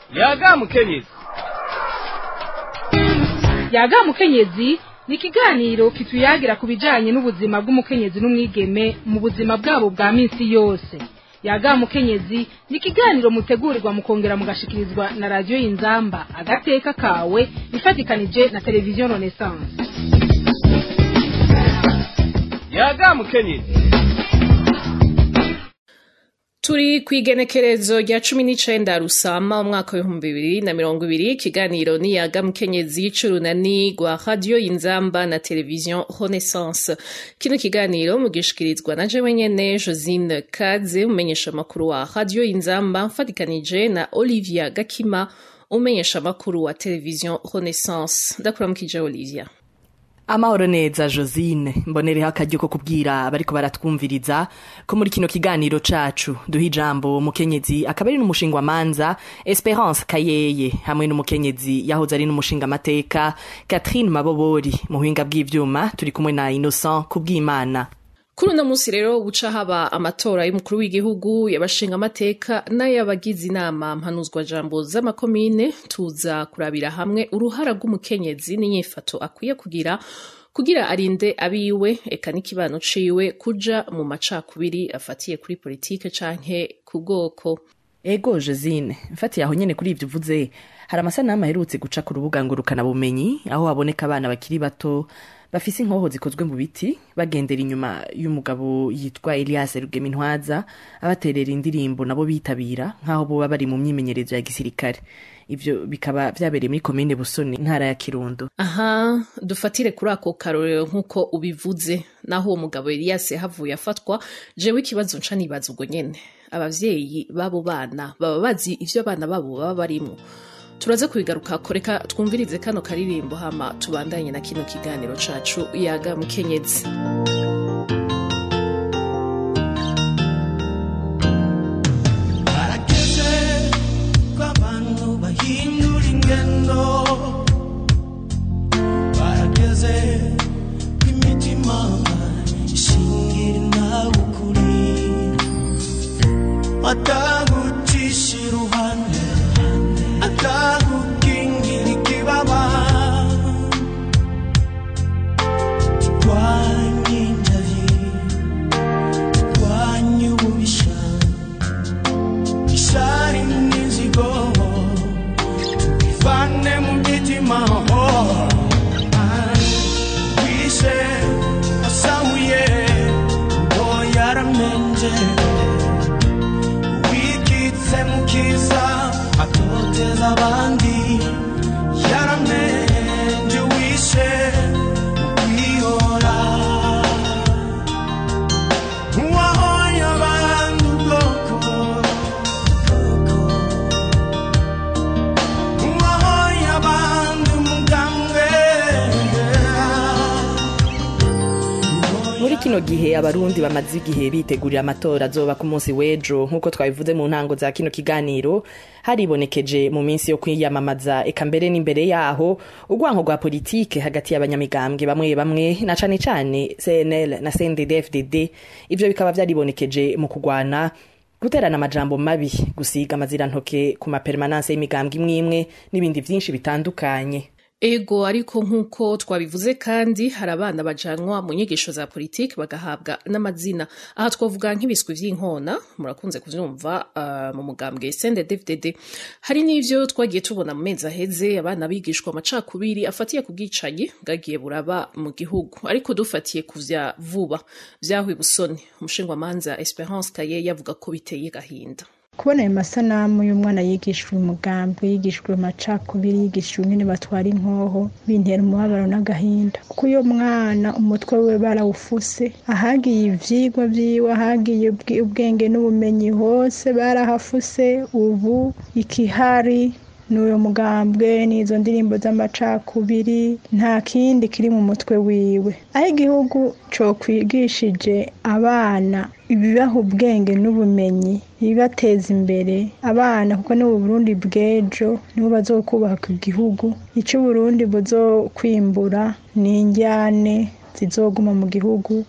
yaga mukenyezi yaga mukenyezi ni ikiganiro kituyagira ku bijanye n'ubuzima bw'umukenyezi n'umwigeme mu buzima bwabo bwa minsi yose yaga mukenyezi ni ikiganiro mutegurirwa mukongera mugashikirizwa na radiyo y'inzamba agateka kawe ifatikanije na televiziyo renaissance yaga mukenyezi turi ku igenekerezo rya cumi n'icenda rusama umwaka w'ibihumbi bibiri na mirongo ibiri ikiganiro niyaga mukenyezi c'urunani rwa radiyo y'inzamba na televiziyo renaissance kino kiganiro mugishikirizwa na jewe nyene josine kaze umenyesha amakuru wa radiyo y'inzamba mfatikanije na olivia gakima umenyesha amakuru wa televiziyo renaissance ndakuramukije olivia amahoro neza josine mbonereho akaryo ko kubwira abariko baratwumviriza ko muri kino kiganiro cacu duha ijambo umukenyezi akaba ari n'umushingwamanza esperance kayeye hamwe n'umukenyezi yahoze ari n'umushingamateka catherine mabobori mu buhinga bw'ivyuma turi kumwe na innocent kubw'imana kuri uno munsi rero buca haba amatora y'umukuru w'igihugu yabashinga amateka n'ay'abagize inama mpanuzwa jambo z'amakomine tuza kurabira hamwe uruhara rw'umukenyezi n'inyifato akwiye kugira kugira arinde abiwe eka n'ikibano ciwe kuja mu macakubiri afatiye kuri politike canke ku bwoko ego josine mfatiye aho nyene kuri ivyo uvuze hari amasanamu aherutse guca ku rubuga ngurukana bumenyi aho haboneka abana bakiri bato bafise inkoho zikozwe mu biti bagendera inyuma y'umugabo yitwa Elias Rugemintwaza abaterera indirimbo nabo bitabira nk'aho boba bari mu myimenyerezo ya gisirikare ivyo bikaba vyabereye muri komine Busoni ntara ya Kirundo aha dufatire kuri ako karorero nk'uko ubivuze naho uwo mugabo Elias havuye afatwa jewe ikibazo nca nibaza ubwo nyene abavyeyi b'abo bana baba bazi ivyo abana babo baba barimwo turaza kubigaruka koreka twumvirize kano karirimbo hama tubandanye na kino kiganiro cacu yaga mukenyezi barageze ko abantu bahindura ingendo barageze ko imitima ishingira nawe ukuri atagucisha iruhande atagukingira ikibaba turwanye indayi turwanye ububisha ishari n'inzigo tubivane mu mitima wishe asahuye ngo yaramenje wikitse mu kiza atoteza abandi yaramenje wishe kwihora uwahoye abandi ubwoko uwahoye abandi umugambwe muri kino gihe abarundi bamaze igihe bitegurira amatora azoba ku munsi w'ejo nk'uko twabivuze mu ntango za kino kiganiro haribonekeje mu minsi yo kwiyamamaza eka mbere n'imbere yaho urwanko rwa politike hagati y'abanyamigambwe bamwe bamwe na cane cane cnl na cndd-fdd ivyo bikaba vyaribonekeje mu kugwana guterana amajambo mabi gusiga amazirantoke ku mapermananse y'imigambwe imwe imwe n'ibindi vyinshi bitandukanye ego ariko nk'uko twabivuze kandi hari abana bajanwa mu nyigisho za politiki bagahabwa n'amazina aha twavuga nk'ibiswi vy'inkona murakunze kuvyumva uh, mu mugambwe sende dvdd hari n'ivyo twagiye tubona mu mezi aheze abana bigishwa amacakubiri afatiye ku bwicanyi bwagiye buraba mu gihugu ariko dufatiye ku vya vuba vyahuye busoni umushingwamanza esperance kaye yavuga ko biteye gahinda kubona ayo masanamu y'umwana yigishijwe umugambi yigishijwe amacakubiri yigishijwe ingene batwara inkoho bintera umubabaro n'agahinda kuko uyo mwana umutwe we barawufuse ahagiye ivyigwa vyiwe ahagiye ubwi- ubwenge n'ubumenyi hose barahafuse ubu ikihari n'uyo mugambwe n'izo ndirimbo z'amacakubiri nta kindi kiri mu mutwe wiwe aho igihugu cokwigishije abana ibibaha ubwenge n'ubumenyi ibibateza imbere abana kuko ni Burundi bw'ejo nibo bazokubaka igihugu icyo Burundi buzokwimbura ni injyane zizoguma mu gihugu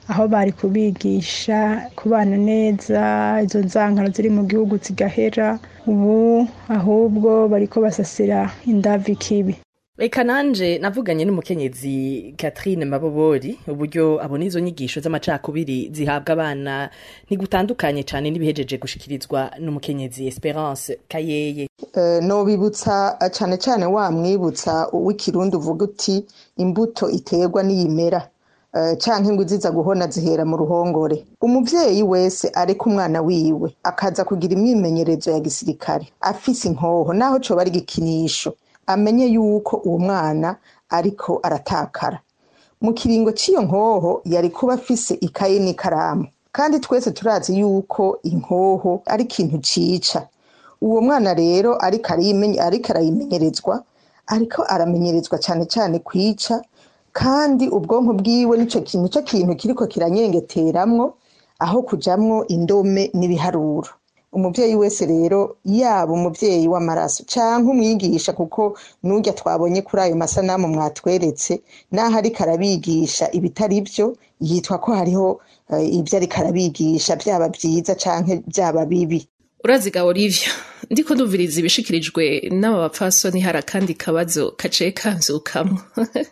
aho bari kubigisha kubana neza izo nzankano ziri mu gihugu zigahera ubu ahubwo bariko basasira indavi kibi reka nanje navuganye n'umukenyezi Catherine Mabobori uburyo abona izo nyigisho z'amacakubiri zihabwa abana ntigutandukanye cyane n'ibihejeje gushikirizwa n'umukenyezi Esperance Kayeye Eh, nobibutsa eh, cane cane wamwibutsa w'ikirundi uvuga uti imbuto iterwa n'iyimera eh, canke ngo iziza guhona zihera mu ruhongore umuvyeyi wese areka umwana wiwe akaza kugira imyimenyerezo ya gisirikare afise inkoho naho coba ari igikinisho amenye yuko uwo mwana ariko aratakara mu kiringo cy'iyo nkoho yari kuba afise ikaye n'ikaramu kandi twese turazi yuko inkoho ari ikintu cica uwo mwana rero ariko ariyimenye- ariko arayimenyerezwa ariko aramenyerezwa cyane cyane kwica kandi ubwonko bwiwe nico kintu nico kintu kiriko kiranyengeteramwo aho kujamwo indome n'ibiharuro umuvyeyi wese rero yaba umuvyeyi w'amaraso canke umwigisha kuko n'urya twabonye kuri ayo masanamu mwatweretse naho ariko arabigisha ibitari vyo yitwa ko hariho eh, ivyo ariko arabigisha vyaba vyiza canke vyaba bibi uraziga olivia ndiko ndumviriza ibishikirijwe n'aba bapfasoni hari akandi kabazo kaciye kanzukamwo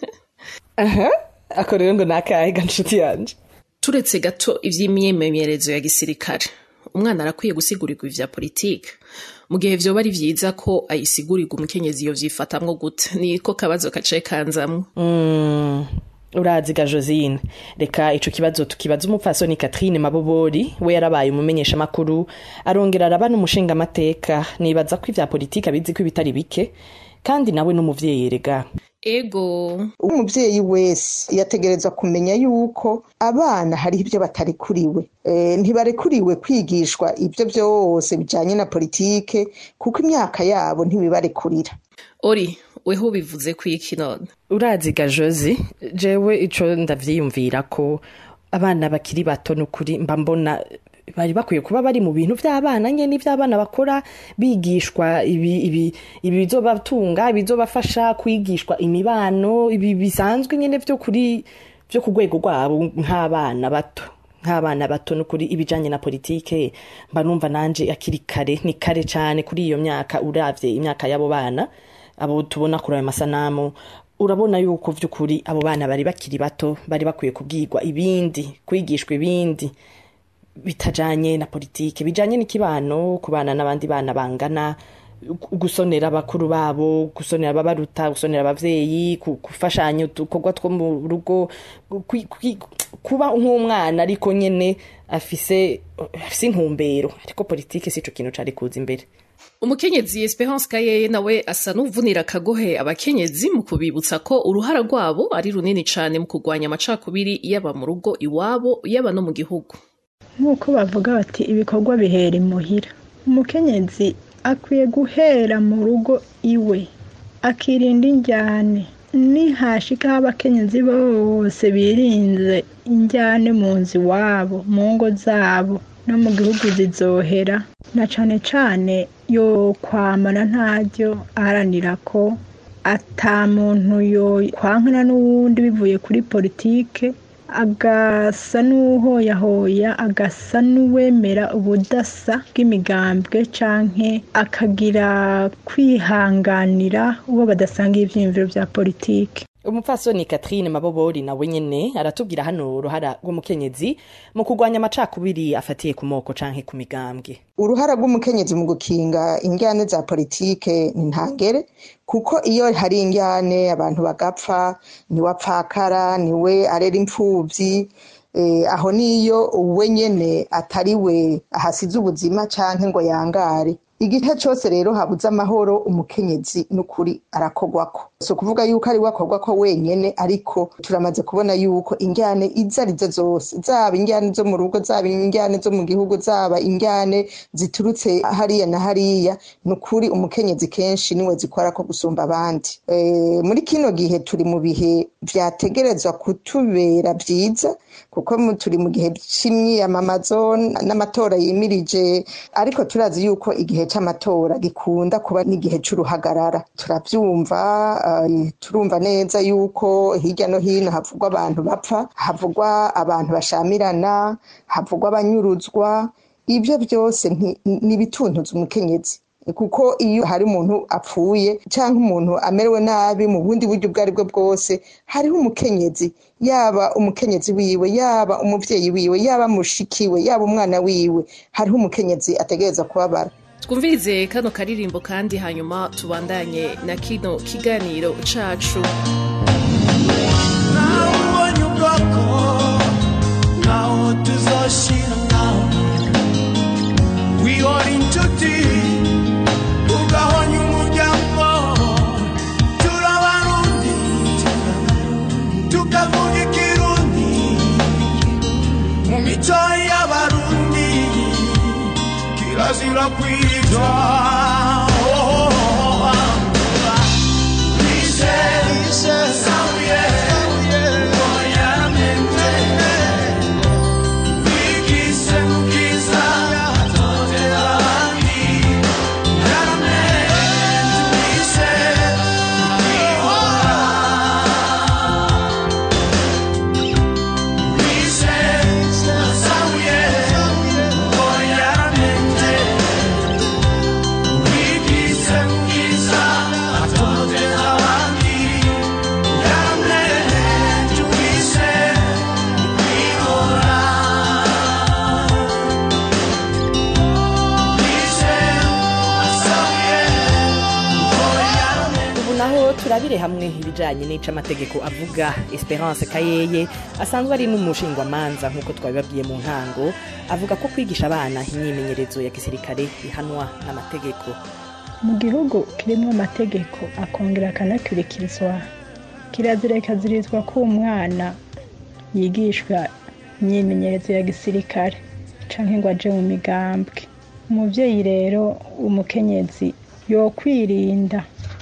aha ako rero ngo nakahe ga nshuti yanje turetse gato ivy'imyimenyerezo ya gisirikare umwana arakwiye gusigurigwa ivya politike mu gihe vyoba ari vyiza ko ayisigurirwa umukenyezi iyo vyifatamwo gute niko kabazo kaciye kanzamwo Mm, uraziga josine reka ico kibazo tukibaza umupfasoni Catherine Mabobori we yarabaye umumenyesha makuru arongera araba n'umushinga amateka nibaza ko ivya politika bizi ko ibitari bike kandi nawe n'umuvyeyi rega ego umuvyeyi wese yategerezwa kumenya yuko abana hariho ibyo batarekuriwe e, ntibarekuriwe kwigishwa ibyo byose bijanye na politike kuko imyaka yabo ntibibarekurira ori weho bivuze kwiki none uraziga josi jewe ico ndavyiyumvira ko abana bakiri bato nukuri mba mbona bari bakwiye kuba bari mu bintu vy'abana nyene ivy'abana bakora bigishwa ibi ibi ibi bizobatunga bizobafasha kwigishwa imibano ibi bisanzwe nyene vyo kuri vyo ku rwego rwabo nk'abana bato nk'abana bato nukuri ibijanye na politike mba numva nanje akiri kare ni kare cane kuri iyo myaka uravye imyaka y'abo bana abo tubona kuri ayo masanamu urabona yuko vy'ukuri abo bana bari bakiri bato bari bakwiye kubwirwa ibindi kwigishwa ibindi bitajanye na politike bijanye n'ikibano kubana n'abandi bana bangana gusonera abakuru babo gusonera ababaruta gusonera abavyeyi ku- gufashanya udukorwa two mu rugo kwi- kwi- kuba nk'umwana ariko nyene afise afise intumbero ariko politike sico kintu cari kuza imbere umukenyezi esperance kayeye nawe asa n'uvunira akagohe abakenyezi mu kubibutsa ko uruhara rwabo ari runini cane mu kurwanya amacakubiri yaba mu rugo iwabo yaba no mu gihugu nk'uko bavuga bati ibikorwa bihera imuhira umukenyezi akwiye guhera mu rugo iwe akirinda injyane nihashikaho abakenyezi bose birinze injyane mu nzu iwabo mu ngo zabo no mu gihugu zizohera na cane cane yo kwamana ntaryo aharanira ko ata muntu yo kwankana n'uwundi bivuye kuri politike agasa n'uhoyahoya agasa n'uwemera ubudasa bw'imigambwe canke akagira kwihanganira uwo badasangiye ivyiyumviro vya politike umupfasoni Catherine Mabobori nawe nyene aratubwira hano uruhara rw'umukenyezi mu kurwanya amacakubiri afatiye ku moko canke ku migambwe uruhara rw'umukenyezi mu gukinga injyane za politike ni ntangere kuko iyo hari injyane abantu bagapfa niwe apfakara niwe arera impfuvyi eh, aho niyo we nyene atari we ahasize ubuzima canke ngo yangare igihe cyose rero habuze amahoro umukenyezi n'ukuri arakogwako si ukuvuga yuko ari we akogwako wenyene ariko turamaze kubona yuko injyane izo arizo zose zaba injyane zo mu rugo zaba injyane zo mu gihugu zaba injyane ziturutse hariya na hariya ni ukuri umukenyezi kenshi niwe zikora ko gusumba abandi e, muri kino gihe turi mu bihe vyategerezwa kutubera vyiza kuko mu- turi mu gihe c'imyiyamamazo n'amatora yimirije ariko turazi yuko igihe c'amatora gikunda kuba n'igihe c'uruhagarara turavyumva eh, turumva neza yuko hirya no hino havugwa abantu bapfa havugwa abantu bashamirana havugwa abanyuruzwa ibyo byose nti- ni ibituntuza umukenyezi kuko iyo hari umuntu apfuye cyangwa umuntu amerewe nabi mu bundi buryo ubwo ari bwo bwose hariho umukenyezi yaba umukenyezi wiwe yaba umuvyeyi wiwe yaba mushikiwe yaba umwana wiwe hariho umukenyezi ategereza kubabara twumvirize kano karirimbo kandi hanyuma tubandanye na kino kiganiro cacu nawe ubonye ubwoko ntaho tuzoshira nawe wihora inshuti ugahonya umuryango turabarundi tukavuga ikirundi mu mico y'abarundi kirazira kwitwa ubu naho turabire hamwe ibijanye n'ico amategeko avuga esperance kayeye asanzwe ari n'umushingwamanza nk'uko twabibabwiye mu ntango avuga ko kwigisha abana imyimenyerezo ya gisirikare bihanwa n'amategeko mu gihugu kirimo amategeko akongera akanakurikizwa kirazira ikazirizwa ko umwana yigishwa imyimenyerezo ya gisirikare canke ngo aje mu migambwe umuvyeyi rero umukenyezi yokwirinda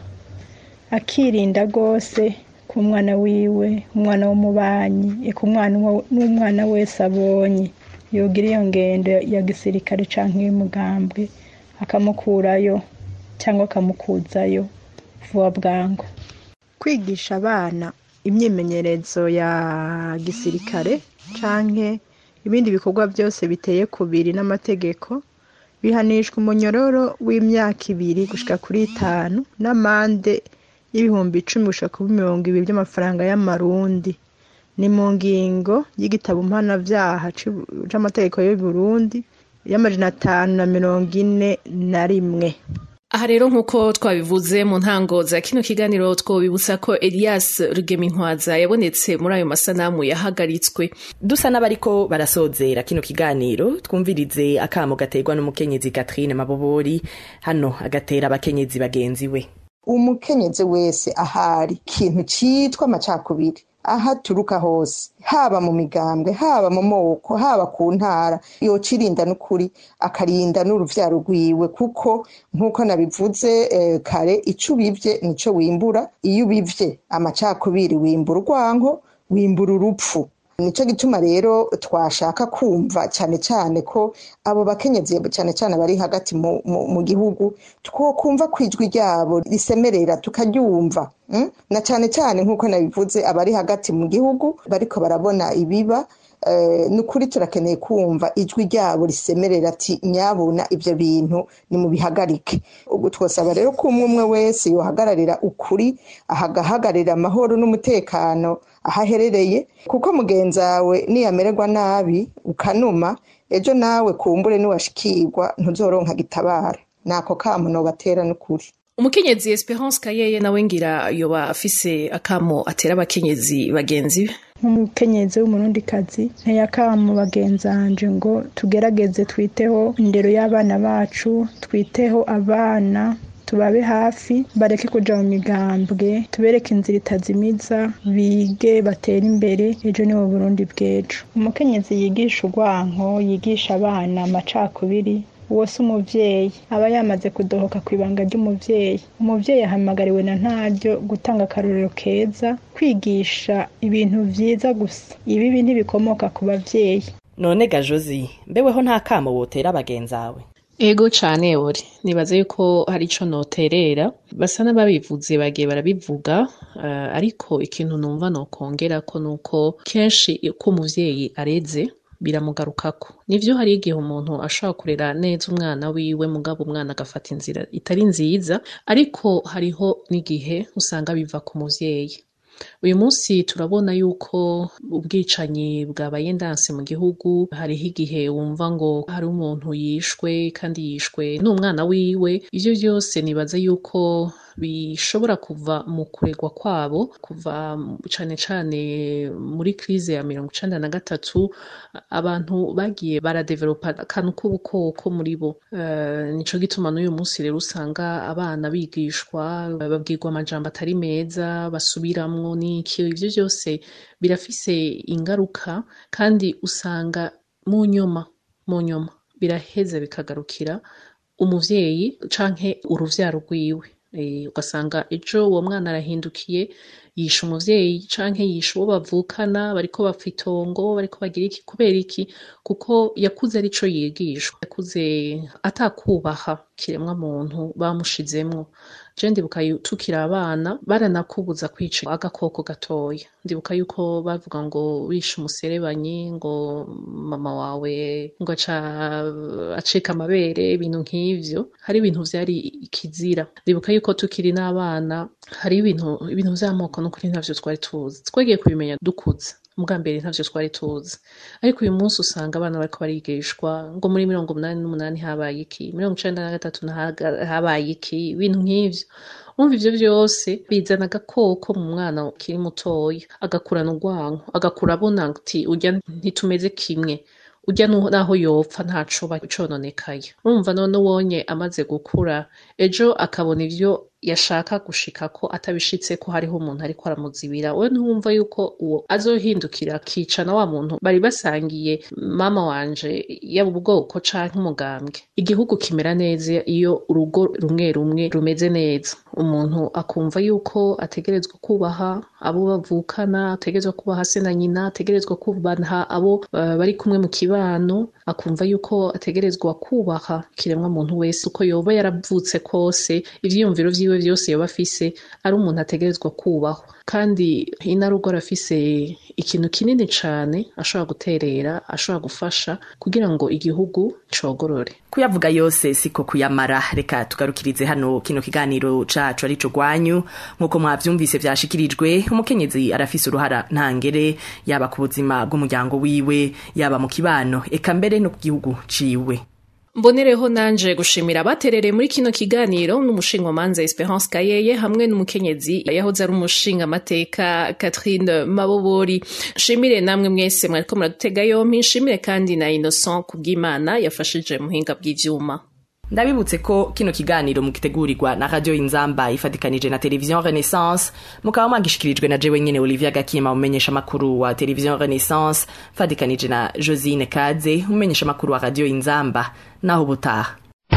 akirinda rwose ku mwana wiwe umwana w'umubanyi eka umwana uwo- n'umwana wese abonye yogira iyo ngendo ya gisirikare canke y'umugambwe akamukurayo cyangwa akamukuzayo vuba bwangu kwigisha abana imyimenyerezo ya gisirikare canke ibindi bikorwa byose biteye kubiri n'amategeko bihanishwa umunyororo w'imyaka ibiri gushika kuri itanu n'amande y'ibihumbi icumi gushika kuri mirongo ibiri by'amafaranga y'amarundi ni mu ngingo y'igitabo mpanavyaha c'u- c'amategeko y'u Burundi y'amajana atanu na mirongo ine na rimwe aha rero nk'uko twabivuze mu ntango za kino kiganiro twobibutsa ko elias rugemintwaza yabonetse muri ayo masanamu yahagaritswe dusa n'abariko barasozera kino kiganiro twumvirize akamo gaterwa n'umukenyezi Catherine Mabobori hano agatera abakenyezi bagenzi we umukenyezi wese ahari ikintu citwa amacakubiri aho aturuka hose haba mu migambwe haba mu moko haba ku ntara yocirinda n'ukuri akarinda n'uruvyaro rwiwe kuko nk'uko nabivuze eh, kare ico ubivye nico wimbura iyo ubivye amacakubiri wimbura urwanko wimbura urupfu nico gituma rero twashaka kumva cyane cyane ko abo bakenyezi cyane cyane bari hagati mu, mu, mu gihugu twokumva ko ijwi ryabo risemerera tukaryumva mm? na cyane cyane nk'uko nabivuze abari hagati mu gihugu bariko barabona ibiba eh, nukuri turakeneye kumva ijwi ryabo risemerera ati nyabuna ivyo bintu ni mu bihagarike ubwo twosaba rero ko umwe umwe wese yohagararira ukuri ahagahagararira amahoro n'umutekano aho aherereye kuko mugenzawe niyamererwa nabi ukanuma ejo nawe kumbure niwashikirwa ntuzoronka gitabara nako kamo nobatera n'ukuri umukenyezi esperance kayeye nawe ngira yoba afise akamo atera abakenyezi bagenzi be nk'umukenyezi w'umurundikazi nteye akamu bagenzanje ngo tugerageze twiteho indero y'abana bacu twiteho abana tubabe hafi bareke kuja mu migambwe tubereke inzira itazimiza bige batere imbere ejo ni mu burundi bw'ejo umukenyezi yigisha urwanko yigisha abana amacakubiri uwo si umuvyeyi aba yamaze kudohoka ku ibanga ry'umuvyeyi umuvyeyi ahamagariwe na ntaryo gutanga akarorero keza kwigisha ibintu vyiza gusa ibibi ntibikomoka ku bavyeyi none ga Josi mbeweho nta kamo wotera bagenzawe ego cane uri nibaza yuko hari ico noterera basa n'ababivuze bagiye barabivuga uh, ariko ikintu numva nokongera ko nuko kenshi ko umuvyeyi areze biramugarukako nivyo hari igihe umuntu ashobora kurera neza umwana wiwe mugabo umwana agafata inzira itari nziza ariko hariho n'igihe usanga biva ku muvyeyi uyu munsi turabona yuko ubwicanyi bwabaye ndanse mu gihugu hariho igihe wumva ngo hari umuntu yishwe kandi yishwe n'umwana wiwe ivyo vyose nibaza yuko bishobora kuva mu kuregwa kwabo kuva cane cane muri krize ya mirongo icenda na gatatu abantu bagiye baradevelopa akantu k'ubukoko muri bo uh, nico gituma n'uyu munsi rero usanga abana bigishwa babwirwa amajambo atari meza basubiramwo n'iki ivyo vyose birafise ingaruka kandi usanga mu nyuma mu nyuma biraheza bikagarukira umuvyeyi canke uruvyaro rwiwe ugasanga ejo uwo mwana arahindukiye yishe umuvyeyi canke yishe uwo bavukana bariko bapfa itongo bariko bagira iki kubera iki kuko yakuze arico yigishwa yakuze atakubaha kiremwa muntu bamushizemwo je ndibuka tukiri abana baranakubuza kwica agakoko gatoya ndibuka yuko bavuga ngo wishe umuserebanyi ngo mama wawe ngo aca acika amabere ibintu nk'ivyo hari ibintu vyari ikizira ndibuka yuko tukiri n'abana hari ibintu ibintu vy'amoko n'ukuri ntavyo twari tuzi twagiye kubimenya dukuze ubwa mbere ntavyo twari tuzi ariko uyu munsi usanga abana bariko barigishwa ngo muri mirongo umunani n'umunani habaye iki mirongo icenda na gatatu habaye iki ibintu nk'ivyo umva ivyo vyose bizana agakoko mu mwana ukiri mutoya agakurana urwanko agakura abona ati urya ntitumeze kimwe urya naho yopfa ntaco cononekaye urumva none wonye amaze gukura ejo akabona ivyo yashaka gushika ko atabishitse ko hariho umuntu ariko aramuzibira we ntiwumva yuko uwo azohindukira akica na wa muntu bari basangiye mama wanje yaba ubwoko canke umugambwe igihugu kimera neza iyo urugo rumwe rumwe rumeze neza umuntu akumva yuko ategerezwa kubaha abo bavukana ategerezwa kubaha se na nyina ategerezwa kubaha abo uh, bari kumwe mu kibano akumva yuko ategerezwa kubaha kiremwa muntu wese uko yoba yaravutse kose ivyiyumviro vyiwe vyose yoba afise ari umuntu ategerezwa kubahwa kandi inarugo arafise ikintu kinini cane ashobora guterera ashobora gufasha kugira ngo igihugu cogorore kuyavuga yose siko kuyamara reka tugarukirize hano kino kiganiro cacu arico gwanyu nk'uko mwavyumvise vyashikirijwe umukenyezi arafise uruhara ntangere yaba ku buzima bw'umuryango wiwe yaba mu kibano eka mbere no ku gihugu ciwe mbonereho nanje gushimira abaterereye muri kino kiganiro n'umushingamanza Esperance Kayeye hamwe n'umukenyezi yahoze ari umushinga amateka Catherine Mabobori nshimire namwe mwese mwariko muradutega yompi nshimire kandi na Innocent Kubwimana yafashije muhinga bw'ivyuma ndabibutse ko kino kiganiro mugitegurirwa na radio inzamba ifatikanije na televiziyo renaissance mukaba mwagishikirijwe na jewe nyene olivia gakima umenyesha makuru wa televiziyo renaissance fatikanije na josine kaze umenyesha makuru wa radio inzamba naho ubutaha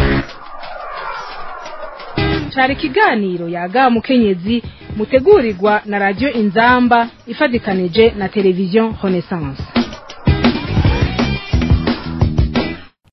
cari ikiganiro yaga mukenyezi mutegurirwa na radio inzamba ifatikanije na televiziyo renaissance